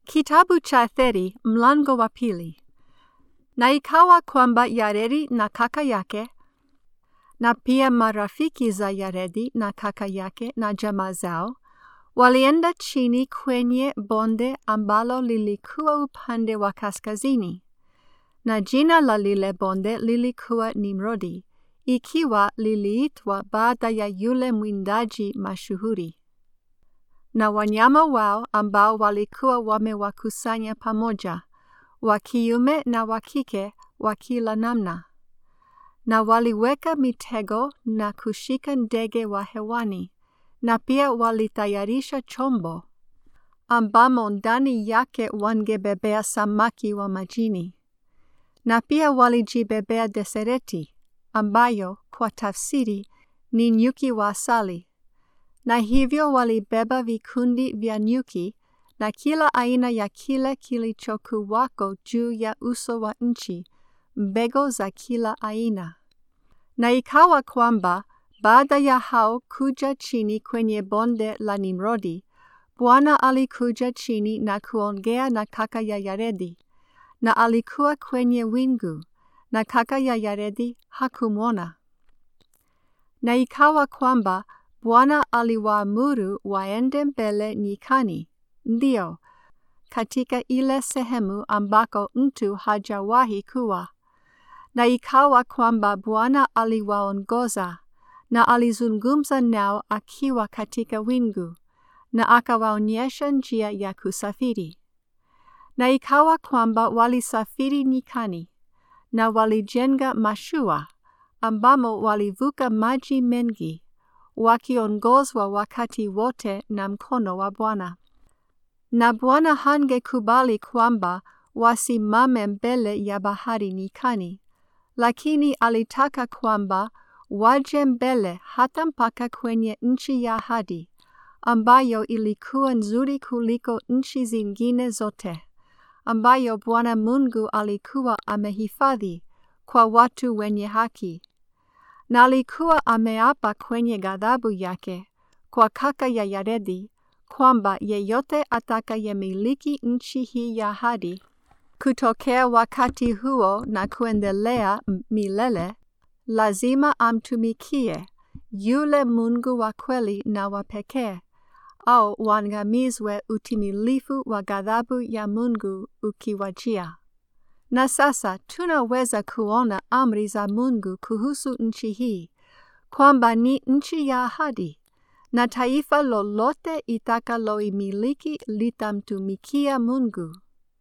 Kitabu cha Etheri mlango wa pili. Na ikawa kwamba Yaredi na kaka yake na pia marafiki za Yaredi na kaka yake na jamaa zao walienda chini kwenye bonde ambalo lilikuwa upande wa kaskazini, na jina la lile bonde lilikuwa Nimrodi, ikiwa liliitwa baada ya yule mwindaji mashuhuri na wanyama wao ambao walikuwa wamewakusanya pamoja, wa kiume na wa kike wa kila namna. Na waliweka mitego na kushika ndege wa hewani, na pia walitayarisha chombo ambamo ndani yake wangebebea samaki wa majini. Na pia walijibebea desereti, ambayo kwa tafsiri ni nyuki wa asali na hivyo walibeba vikundi vya nyuki na kila aina ya kile kilichokuwako juu ya uso wa nchi, mbegu za kila aina. Na ikawa kwamba baada ya hao kuja chini kwenye bonde la Nimrodi, Bwana alikuja chini na kuongea na kaka ya Yaredi, na alikuwa kwenye wingu, na kaka ya Yaredi hakumwona. Na ikawa kwamba Bwana aliwaamuru waende mbele nyikani, ndio katika ile sehemu ambako mtu hajawahi kuwa. Na ikawa kwamba Bwana aliwaongoza na alizungumza nao akiwa katika wingu, na akawaonyesha njia ya kusafiri. Na ikawa kwamba walisafiri nyikani, na walijenga mashua ambamo walivuka maji mengi wakiongozwa wakati wote na mkono wa Bwana. Na Bwana hangekubali kwamba wasimame mbele ya bahari nyikani, lakini alitaka kwamba waje mbele hata mpaka kwenye nchi ya ahadi, ambayo ilikuwa nzuri kuliko nchi zingine zote, ambayo Bwana Mungu alikuwa amehifadhi kwa watu wenye haki na alikuwa ameapa kwenye ghadhabu yake kwa kaka ya Yaredi kwamba yeyote atakayemiliki nchi hii ya ahadi kutokea wakati huo na kuendelea milele, lazima amtumikie yule Mungu wa kweli na wa pekee, au wangamizwe utimilifu wa ghadhabu ya Mungu ukiwajia. Na sasa tunaweza kuona amri za Mungu kuhusu nchi hii, kwamba ni nchi ya ahadi, na taifa lolote itakaloimiliki litamtumikia Mungu,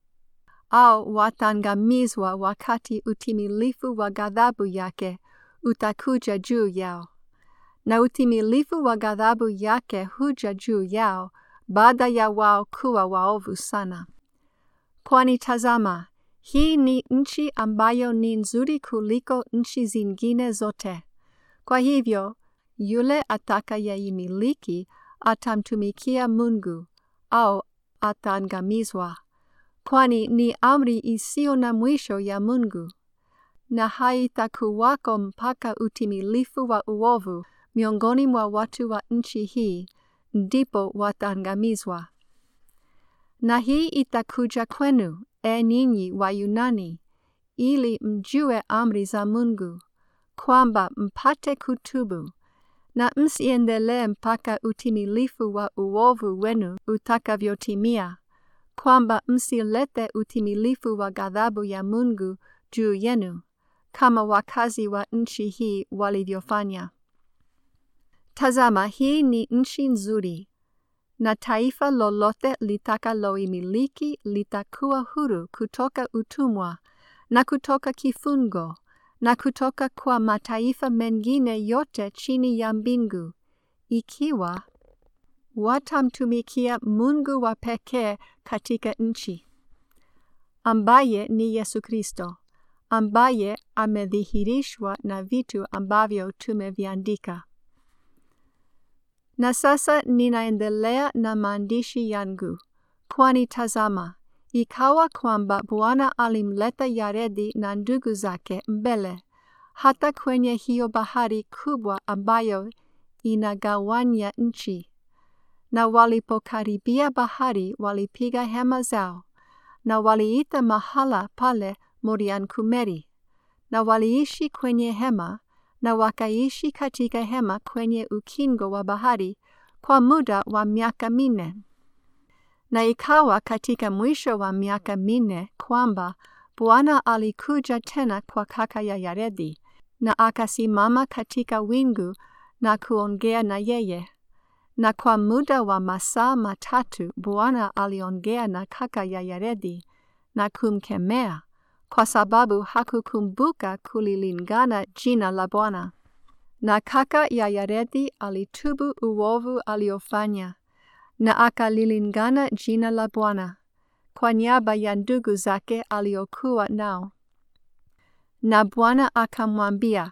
au watangamizwa wakati utimilifu wa ghadhabu yake utakuja juu yao. Na utimilifu wa ghadhabu yake huja juu yao baada ya wao kuwa waovu sana. Kwani tazama, hii ni nchi ambayo ni nzuri kuliko nchi zingine zote. Kwa hivyo, yule atakayeimiliki atamtumikia Mungu au ataangamizwa, kwani ni amri isiyo na mwisho ya Mungu, na haitakuwako mpaka utimilifu wa uovu miongoni mwa watu wa nchi hii, ndipo wataangamizwa. Na hii itakuja kwenu e ninyi wa Yunani, ili mjue amri za Mungu, kwamba mpate kutubu, na msiendelee mpaka utimilifu wa uovu wenu utakavyotimia, kwamba msilete utimilifu wa ghadhabu ya Mungu juu yenu, kama wakazi wa nchi hii walivyofanya. Tazama, hii ni nchi nzuri, na taifa lolote litakaloimiliki litakuwa huru kutoka utumwa na kutoka kifungo na kutoka kwa mataifa mengine yote chini ya mbingu, ikiwa watamtumikia Mungu wa pekee katika nchi, ambaye ni Yesu Kristo, ambaye amedhihirishwa na vitu ambavyo tumeviandika. Na sasa ninaendelea na maandishi yangu, kwani tazama, ikawa kwamba Bwana alimleta Yaredi na ndugu zake mbele hata kwenye hiyo bahari kubwa ambayo inagawanya nchi, na walipokaribia bahari walipiga hema zao, na waliita mahala pale Moriankumeri, na waliishi kwenye hema, na wakaishi katika hema kwenye ukingo wa bahari kwa muda wa miaka minne. Na ikawa katika mwisho wa miaka minne kwamba Bwana alikuja tena kwa kaka ya Yaredi, na akasimama katika wingu na kuongea na yeye. Na kwa muda wa masaa matatu Bwana aliongea na kaka ya Yaredi na kumkemea, kwa sababu hakukumbuka kulilingana jina la Bwana. Na kaka ya Yaredi alitubu uovu aliofanya, na akalilingana jina la Bwana kwa niaba ya ndugu zake aliokuwa nao. Na Bwana akamwambia,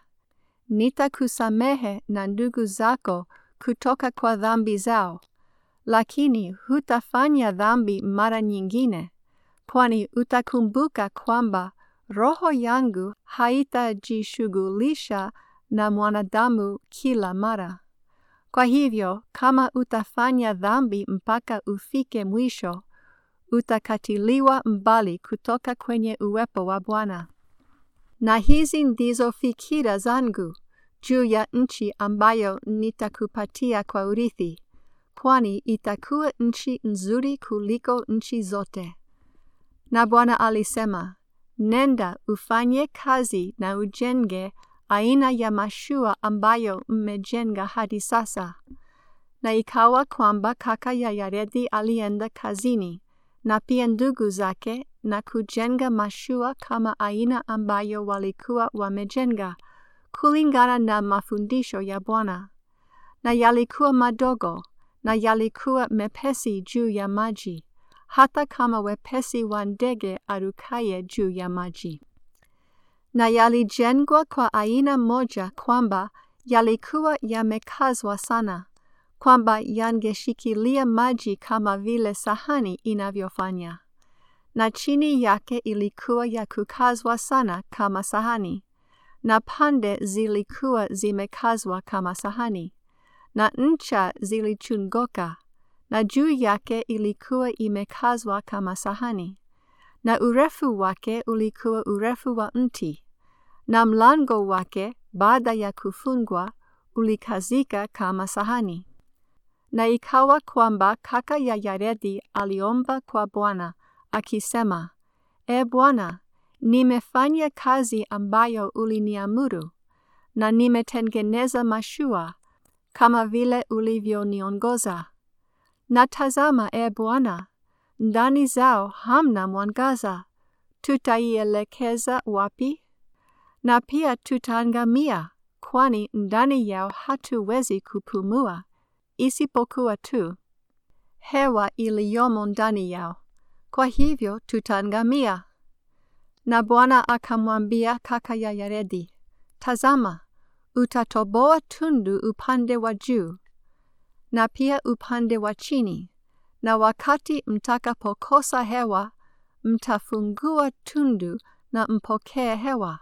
nitakusamehe na ndugu zako kutoka kwa dhambi zao, lakini hutafanya dhambi mara nyingine, kwani utakumbuka kwamba roho yangu haitajishughulisha na mwanadamu kila mara. Kwa hivyo, kama utafanya dhambi mpaka ufike mwisho, utakatiliwa mbali kutoka kwenye uwepo wa Bwana. Na hizi ndizo fikira zangu juu ya nchi ambayo nitakupatia kwa urithi, kwani itakuwa nchi nzuri kuliko nchi zote. Na Bwana alisema, nenda ufanye kazi na ujenge aina ya mashua ambayo mmejenga hadi sasa. Na ikawa kwamba kaka ya Yaredi alienda kazini na pia ndugu zake na kujenga mashua kama aina ambayo walikuwa wamejenga kulingana na mafundisho ya Bwana. Na yalikuwa madogo na yalikuwa mepesi juu ya maji, hata kama wepesi wa ndege arukaye juu ya maji. Na yalijengwa kwa aina moja kwamba yalikuwa yamekazwa sana kwamba yangeshikilia maji kama vile sahani inavyofanya, na chini yake ilikuwa ya kukazwa sana kama sahani, na pande zilikuwa zimekazwa kama sahani, na ncha zilichungoka, na juu yake ilikuwa imekazwa kama sahani, na urefu wake ulikuwa urefu wa mti, na mlango wake baada ya kufungwa ulikazika kama sahani. Na ikawa kwamba kaka ya Yaredi aliomba kwa Bwana akisema, E Bwana, nimefanya kazi ambayo uliniamuru, na nimetengeneza mashua kama vile ulivyoniongoza. Na tazama, E Bwana, ndani zao hamna mwangaza, tutaielekeza wapi? Na pia tutaangamia, kwani ndani yao hatuwezi kupumua isipokuwa tu hewa iliyomo ndani yao, kwa hivyo tutaangamia. Na Bwana akamwambia kaka ya Yaredi, tazama, utatoboa tundu upande wa juu na pia upande wa chini, na wakati mtakapokosa hewa, mtafungua tundu na mpokee hewa.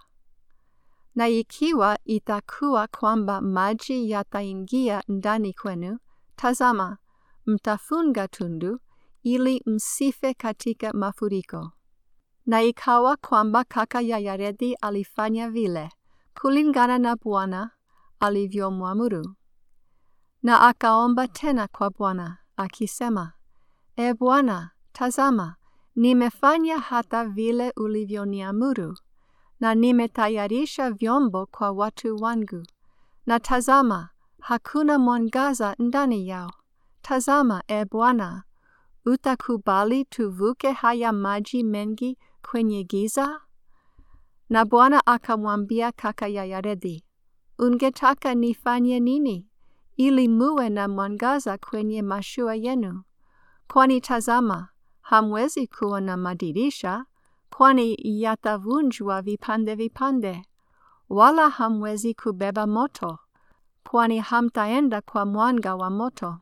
Na ikiwa itakuwa kwamba maji yataingia ndani kwenu, tazama, mtafunga tundu ili msife katika mafuriko. Na ikawa kwamba kaka ya Yaredi alifanya vile kulingana na Bwana alivyomwamuru. Na akaomba tena kwa Bwana akisema, E Bwana, tazama, nimefanya hata vile ulivyoniamuru na nimetayarisha vyombo kwa watu wangu. Na tazama, hakuna mwangaza ndani yao. Tazama, e Bwana, utakubali tuvuke haya maji mengi kwenye giza? Na Bwana akamwambia kaka ya Yaredi, ungetaka nifanye nini ili muwe na mwangaza kwenye mashua yenu? Kwani tazama, hamwezi kuwa na madirisha kwani yatavunjwa vipande vipande, wala hamwezi kubeba moto, kwani hamtaenda kwa mwanga wa moto.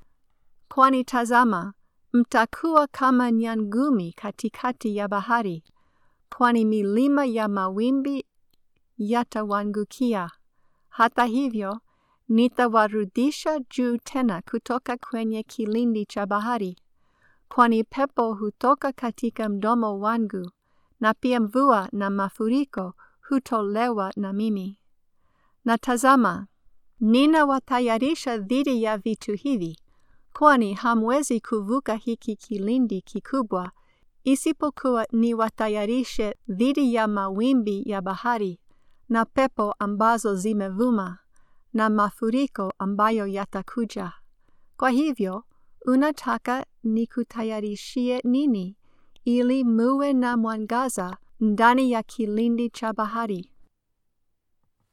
Kwani tazama, mtakuwa kama nyangumi katikati ya bahari, kwani milima ya mawimbi yatawangukia. Hata hivyo, nitawarudisha juu tena kutoka kwenye kilindi cha bahari, kwani pepo hutoka katika mdomo wangu, na pia mvua na mafuriko hutolewa na mimi. Na tazama, ninawatayarisha dhidi ya vitu hivi, kwani hamwezi kuvuka hiki kilindi kikubwa, isipokuwa niwatayarishe dhidi ya mawimbi ya bahari, na pepo ambazo zimevuma, na mafuriko ambayo yatakuja. Kwa hivyo, unataka nikutayarishie nini, ili muwe na mwangaza ndani ya kilindi cha bahari?